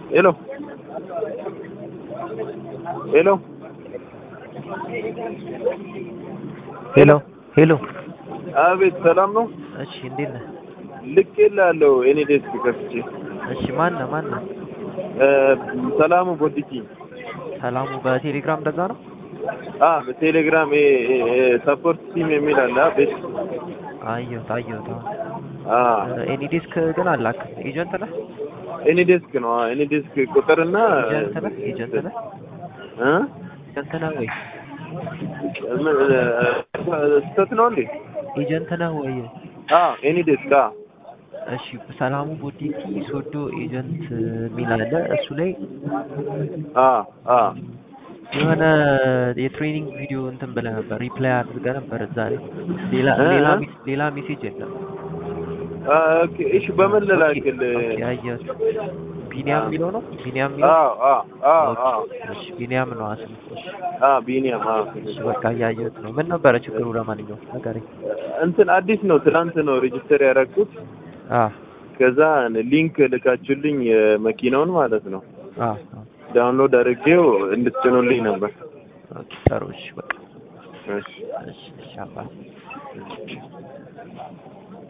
ሄሎ ሄሎ ሄሎ ሄሎ። አቤት ሰላም ነው? እሺ እንዴት ነህ? ልክ የላለሁ እኔ ዴስክ ከፍቼ እሺ ማን ነህ ማን ነህ? እ ሰላሙ ቦዲቲ ሰላሙ በቴሌግራም እንደዛ ነው? አ በቴሌግራም ሰፖርት ቲም የሚል አለ ቤት አየሁት አየሁት። አ ኤኒ ዲስክ ግን አላክም። ኤጀንት ነህ? እኔ ዴስክ ነው እኔ ዴስክ ቁጥርና ኤጀንት ነህ? ኤጀንት ነህ? እ ኤጀንት ነህ ወይ? ምን ስህተት ነው እንዴ? ኤጀንት ነህ ወይ? አ እኔ ዴስክ አ እሺ ሰላሙ ቦዲቲ ሶዶ ኤጀንት የሚል አለ። እሱ ላይ አ አ የሆነ የትሬኒንግ ቪዲዮ እንትን ብለህ ነበር፣ ሪፕላይ አድርገህ ነበር እዛ ላይ። ሌላ እ? ሌላ ሜስ- ሌላ ሜሴጅ የለም። አ ኦኬ እሺ በምን ልላክል? ኦኬ አየሁት። ቢኒያም የሚለው ነው? ቢኒያም የሚለው አ አ አ አ እሺ ቢኒያም ነው አስም። እሺ አ ቢኒያም አ እሺ በቃ እያየሁት ነው። ምን ነበረ ችግሩ? ለማንኛውም ንገረኝ። እንትን አዲስ ነው ትናንት ነው ሬጅስተር ያደረኩት። አ ከዛ ሊንክ ልካችሁልኝ የመኪናውን ማለት ነው አ አ ዳውንሎድ አድርጌው እንድትጭኑልኝ ነበር። ኦኬ ጥሩ። እሺ በቃ እሺ እሺ እሺ አባት